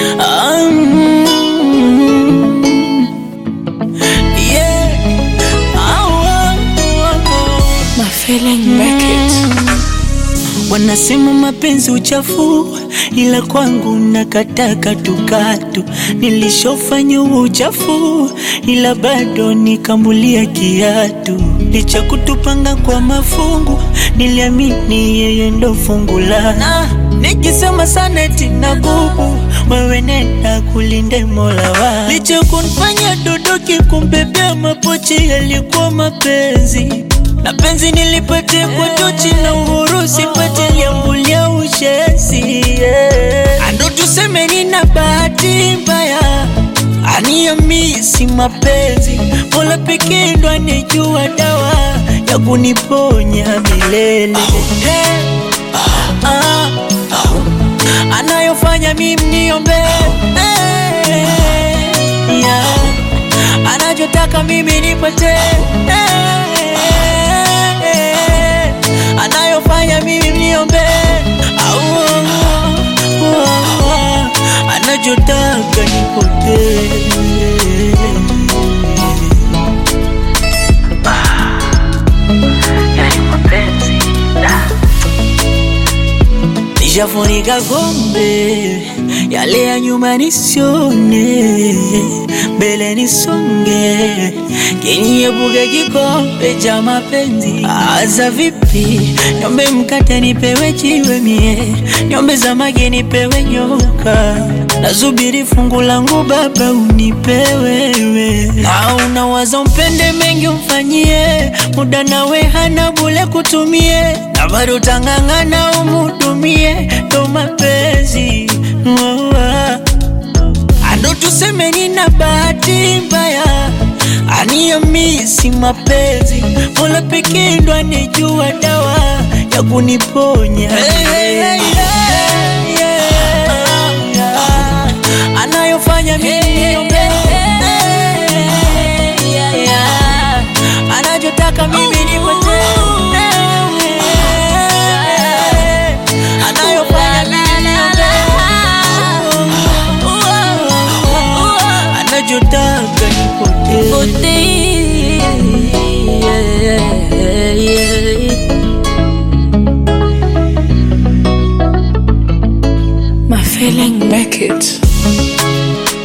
Ah, mm, yeah. Ah, oh, oh, oh. My feeling make it. Wanasema mapenzi uchafu, ila kwangu nakataa katukatu. Nilishofanya uchafu, ila bado nikambulia kiatu. Licha kutupanga kwa mafungu, niliamini yeye ndo fungu la na nikisema sana eti na gubu wewe nenda kulinde mola wa licha kunifanya dodoki kumbebea mapochi yalikuwa mapenzi na penzi nilipatia kwa tochi na uhuru sipate liambulia ushesi yeah. Ando tuseme nina bahati mbaya aniamisi mapenzi mola pekee ndo anejua dawa ya kuniponya milele hey. ah, ah, anayofanya mimi niombe hey, yeah. anachotaka mimi nipate hey, anayofanya mimi niombe au anachotaka nipotee yani mapenzi nishafunika kombe yale ya nyuma nisione mbele nisonge kiniepuke kikombe cha mapenzi aza vipi niombe mkate nipewe jiwe mie niombe samaki nipewe nyoka nasubiri fungu langu baba unipe wewe na unawaza mpende mengi umfanyie muda nawe hana bule kutumie na bado tang'ang'ana umhudumie ndo mapenzi oh, ah. Ando tuseme nina bahati mbaya, aniamisi mapenzi, mola pekee ndo anejua dawa ya kuniponya hey, hey, hey, yeah, yeah. anayofanya mimi niombe yeah, yeah. anachotaka mimi nipate anayofanya mimi niombe anachotaka nipotee My feeling make it.